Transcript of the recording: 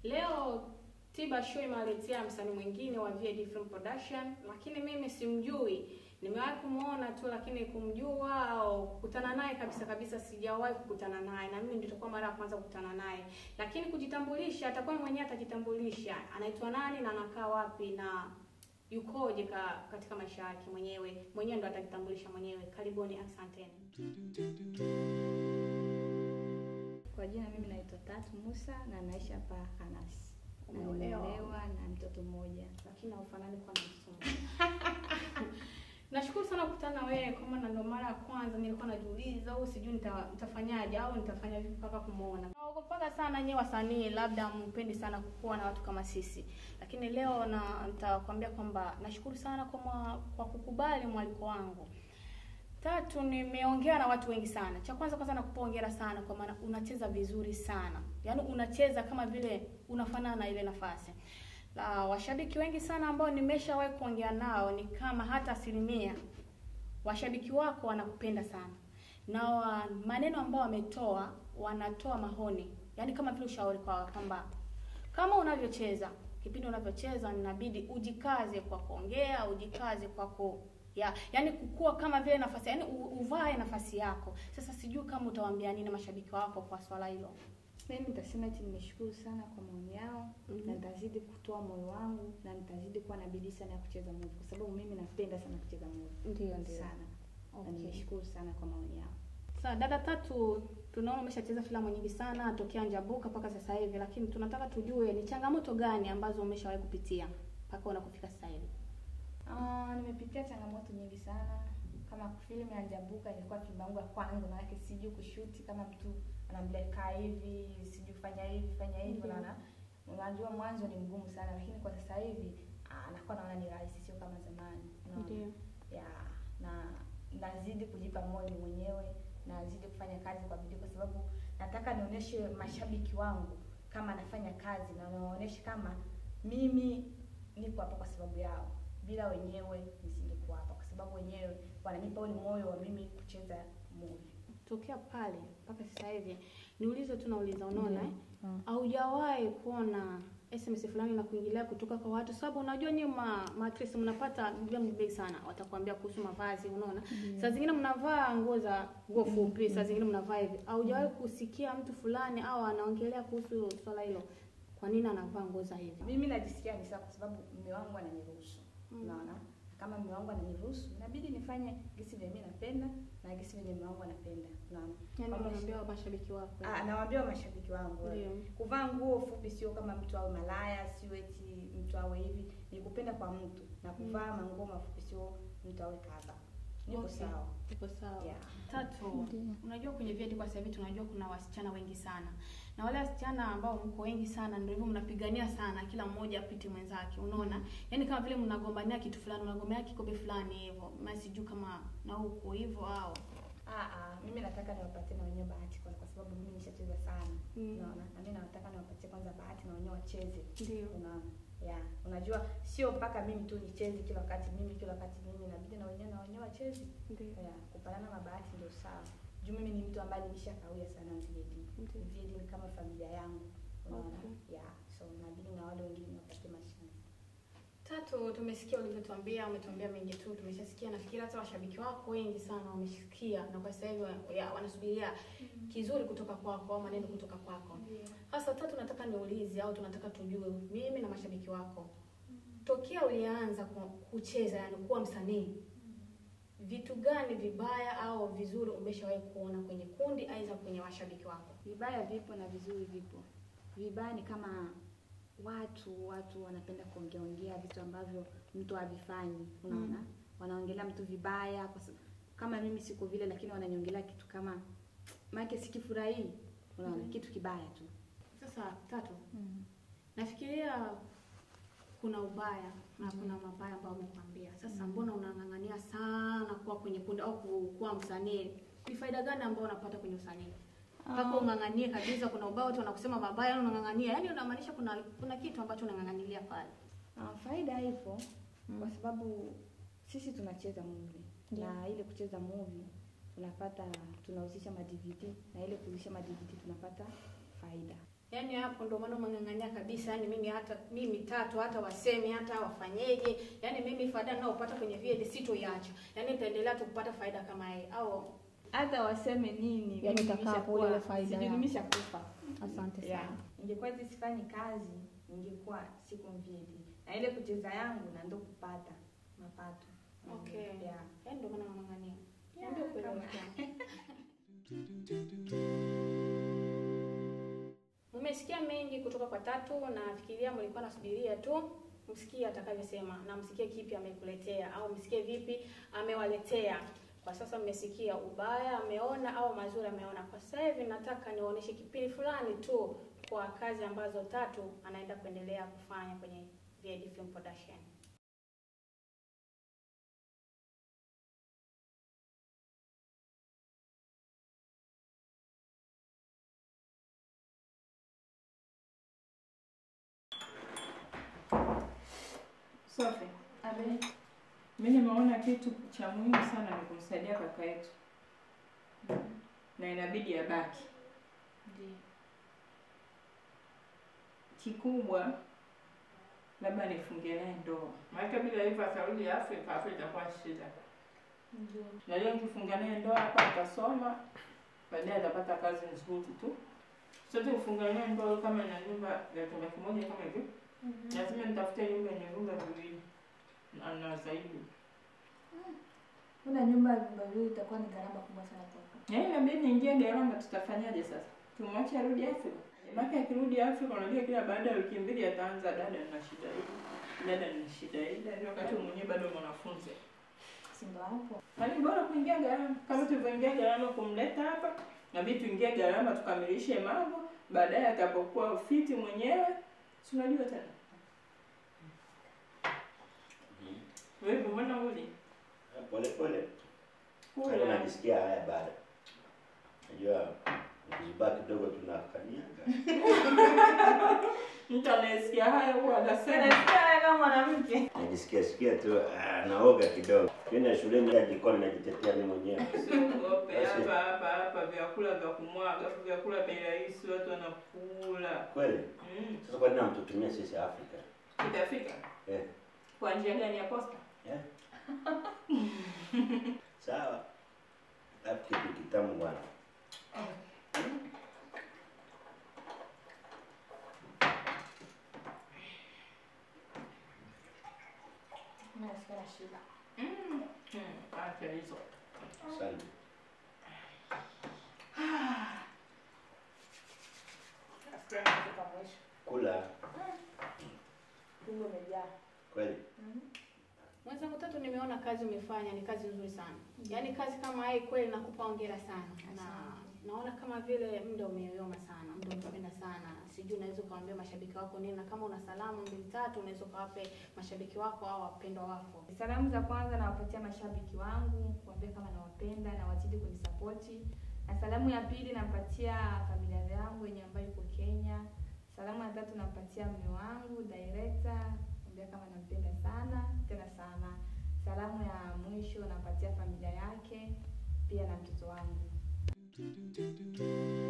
Leo Tiba Show imewaletea msanii mwingine wa VD Film Production, lakini mimi simjui. Nimewahi kumuona tu, lakini kumjua au kukutana naye kabisa kabisa sijawahi kukutana naye, na mimi ndio itakuwa mara ya kwanza kukutana naye. Lakini kujitambulisha, atakuwa mwenyewe atajitambulisha, anaitwa nani na anakaa wapi na yukoje ka, katika maisha yake mwenyewe. Mwenyewe ndo atajitambulisha mwenyewe. Karibuni, asanteni. Kwa jina mimi naitwa Tatu Musa na naishi hapa Hanasi. Na Umeolewa? nimeolewa na mtoto mmoja. lakini haufanani kwa msomo. Nashukuru sana kukutana na wewe kwa maana ndo mara ya kwanza nilikuwa najiuliza au sijui nita, nitafanyaje au nitafanya vipi mpaka kumuona. Naogopaga sana nyewe wasanii, labda mpendi sana kuwa na watu kama sisi, lakini leo na nitakwambia kwamba nashukuru sana kwa, mwa, kwa kukubali mwaliko wangu. Tatu, nimeongea na watu wengi sana. Cha kwanza kwanza nakupa hongera sana kwa maana unacheza vizuri sana, yaani unacheza kama vile unafanana na ile nafasi. La, washabiki wengi sana ambao nimeshawahi kuongea nao ni kama hata asilimia washabiki wako wanakupenda sana na wa, maneno ambao wametoa wanatoa mahoni, yaani kama vile ushauri kwa kwamba kama unavyocheza kipindi unavyocheza inabidi ujikaze kwa kuongea, ujikaze kwa ku ya yani kukua kama vile nafasi yani u- uvae nafasi yako. Sasa sijui kama utawaambia nini mashabiki wako kwa swala hilo. Mimi nitasema eti nimeshukuru sana kwa maoni yao Mhm. na nitazidi kutoa moyo wangu na nitazidi kuwa na bidii sana ya kucheza movie kwa sababu mimi napenda sana kucheza movie. Ndio, ndio. Sana. Na Okay. nimeshukuru sana kwa maoni yao. Sasa dada Tatu, tunaona umeshacheza filamu nyingi sana tokea Njabuka mpaka sasa hivi, lakini tunataka tujue ni changamoto gani ambazo umeshawahi kupitia mpaka unakufika sasa hivi. Ah, nimepitia changamoto nyingi sana. Kama filamu ya Njabuka ilikuwa filamu yangu ya kwanza, maana yake sijui kushuti kama mtu anaambia kaa hivi, sijui fanya hivi, fanya hivi, Mhm. unaona. Unajua mwanzo ni mgumu sana, lakini kwa sasa hivi ah, nakuwa naona ni rahisi, sio kama zamani. Unaona? ya na nazidi kujipa moyo mwenyewe, nazidi kufanya kazi kwa bidii, kwa sababu nataka nionyeshe mashabiki wangu kama nafanya kazi na niwaonyeshe kama mimi niko hapa kwa sababu yao. Bila wenyewe nisingekuwa hapa, kwa sababu wenyewe wananipa ule moyo wa mimi kucheza movie. Tokea pale mpaka sasa hivi niulize tu nauliza, unaona eh? Mm. haujawahi kuona SMS fulani na kuingilia kutoka kwa watu, sababu unajua nyinyi ma maactress mnapata vyombo bei sana, watakwambia kuhusu mavazi, unaona saa zingine mnavaa nguo za nguo fupi, saa zingine mnavaa hivi. Haujawahi kusikia mtu fulani au anaongelea kuhusu swala hilo, kwa nini anavaa nguo za hivi? Mimi najisikia ni sawa kwa sababu mume wangu ananiruhusu. Mm. Unaona? Kama mume wangu ananiruhusu, inabidi nifanye gisi vyenye mimi napenda na gisi vyenye mume wangu anapenda. Unaona? Yani Kama unaambia mashabiki wako Ah, nawaambia mashabiki wangu Ndio. kuvaa nguo fupi sio kama mtu awe malaya, sio eti mtu awe hivi, ni kupenda kwa mtu na kuvaa manguo mafupi sio mtu awe kadha. Niko Okay. sawa. Iko sawa. Yeah. Tatu, Ndio. unajua kwenye vyeti kwa sasa hivi tunajua kuna wasichana wengi sana, na wale wasichana ambao mko wengi sana, ndio hivyo mnapigania sana, kila mmoja apite mwenzake, unaona yaani kama vile mnagombania kitu fulani, unagombania kikombe fulani hivyo, mimi sijui kama na huko hivyo au Ah ah, mimi nataka niwapatie na wenyewe bahati kwanza kwa sababu mimi nishacheza sana. Mm. Unaona? Na mimi nataka niwapatie kwanza bahati na wenyewe wacheze. ndio Unaona? Yeah. Unajua sio mpaka mimi tu nicheze kila wakati mimi kila wakati mimi inabidi na wenyewe na wenyewe wacheze. ndio Yeah, kupanana mabahati ndio sawa. Juu mimi ni mtu ambaye nimeshakawia sana VD. Ndio. VD ni kama familia yangu. Unaona? Okay. Yeah, so inabidi na wale wengine wapate mashine. Tatu, tumesikia ulivyotuambia, umetuambia mengi tu, tumeshasikia. Nafikiri hata washabiki wako wengi sana wamesikia, na kwa sasa hivi wa- ya, wanasubiria kizuri kutoka kwako au maneno kutoka kwako. Sasa Tatu, nataka niulize au tunataka tujue, mimi na mashabiki wako, tokea ulianza ku- kucheza, yani kuwa msanii, vitu gani vibaya au vizuri umeshawahi kuona kwenye kundi aidha kwenye washabiki wako? Vibaya vipo na vizuri vipo. Vibaya ni kama watu watu wanapenda kuongea ongea vitu ambavyo mtu havifanyi, unaona? Mm. Wanaongelea mtu vibaya kwa sababu kama mimi siko vile, lakini wananiongelea kitu kama maana sikifurahii, unaona? Mm. Kitu kibaya tu. Sasa Tatu, nafikiria kuna ubaya na Mhm. kuna mabaya ambayo umekwambia. Sasa Mhm. mbona unang'ang'ania sana kuwa kwenye kundi au ku- kuwa msanii? Ni faida gani ambayo unapata kwenye usanii? Mpaka Ah. ung'ang'anie kabisa, kuna ubaya watu wanakusema mabaya, yani unang'ang'ania, yani unamaanisha kuna kuna kitu ambacho unang'ang'anilia pale. Ah, faida ipo Mm. kwa sababu sisi tunacheza movie Ndio. na ile kucheza movie tunapata tunahusisha ma DVD na ile kuhusisha ma DVD tunapata faida. Yaani hapo ndo maana umeng'ang'ania kabisa, yaani mimi hata mimi tatu hata wasemi hata wafanyeje, yaani mimi faida ninayopata kwenye VED sitoiacha, yaani nitaendelea tu kupata faida kama yeye au hata waseme nini Yaani mimi utakaa hapo nimeshakuwa- ile faida sijui yako. nimeshakufa asante yeah. sana. Ingekuwa hizi sifanyi kazi ningekuwa siku mvili na ile kucheza yangu na ndo kupata mapato Okay. yeah. Yaani ndo maana unang'ang'ania. Yeah, Niambie ukweli kama- wako. Mmesikia mengi kutoka kwa Tatu na nafikiria mlikuwa nasubiria tu msikie atakavyosema na msikie kipi amekuletea au msikie vipi amewaletea. Kwa sasa mmesikia ubaya ameona au mazuri ameona. Kwa sasa hivi nataka niwaoneshe kipindi fulani tu kwa kazi ambazo Tatu anaenda kuendelea kufanya kwenye VED Film Production. Sophie, Abe. mimi nimeona kitu cha muhimu sana ni kumsaidia kaka yetu, na inabidi abaki. Ndiyo. Kikubwa labda nifungie naye ndoa, maana bila hivyo atarudi Afrika, afu itakuwa shida. Ndiyo. Na leo nikifunga naye ndoa hapa atasoma, baadaye atapata kazi nzuri tu. Sote kufunga naye ndoa kama na nyumba ya chumba kimoja kama hivyo, lazima nitafute nyumba yenye vyumba viwili na na zaidi. Kuna nyumba ya vyumba viwili itakuwa ni gharama kubwa sana kwako. Na inabidi niingie gharama, tutafanyaje sasa? Tumwache arudi Afrika? Maana akirudi Afrika, unajua kila baada ya wiki mbili ataanza dada, nina shida hii, dada, nina shida hii, ndio wakati mwenyewe bado mwanafunzi. Si ndo hapo? Yaani bora kuingia gharama, kama tulivyoingia gharama kumleta hapa, nabidi tuingie gharama tukamilishe mambo, baadaye atapokuwa fiti mwenyewe, si unajua tena. Wewe mbona uli? Pole pole. Hata Kula. najisikia haya bado. Najua nikizubaa kidogo tunakanyaga. Mtu anayesikia haya huwa anasema Unasikia kama mwanamke. Najisikia sikia tu ah, naoga kidogo. Tena shuleni ya jikoni najitetea mimi mwenyewe. Usiogope hapa hapa hapa, vyakula vya kumwaga, vyakula bei rahisi, watu wanakula. Kweli? Mm. Sasa kwa nini hamtutumia sisi Afrika? Itafika Eh. kwa njia gani ya posta? Eh? Sawa. Alafu kitu kitamu bwana. Mimi nasikia na shida. Mm. Mm. Acha hizo. Asante. Nasikia nafika mwisho. Kula Tumbo umejaa. kweli? Mwenzangu Tatu, nimeona kazi umefanya ni kazi nzuri sana. Yaani kazi kama hii kweli nakupa hongera sana. Na naona kama vile muda umeyoyoma sana, muda umekwenda sana. Sijui unaweza ukawaambia mashabiki wako nini na kama una salamu mbili tatu unaweza ukawape mashabiki wako au wapendwa wako. Salamu za kwanza nawapatia mashabiki wangu, kuambia kama nawapenda na wazidi kunisapoti. Na salamu ya pili nampatia familia yangu yenye ambayo iko Kenya. Salamu ya tatu nampatia mume wangu director, kuambia kama nampenda sana tena sana. Salamu ya mwisho nampatia familia yake pia na mtoto wangu.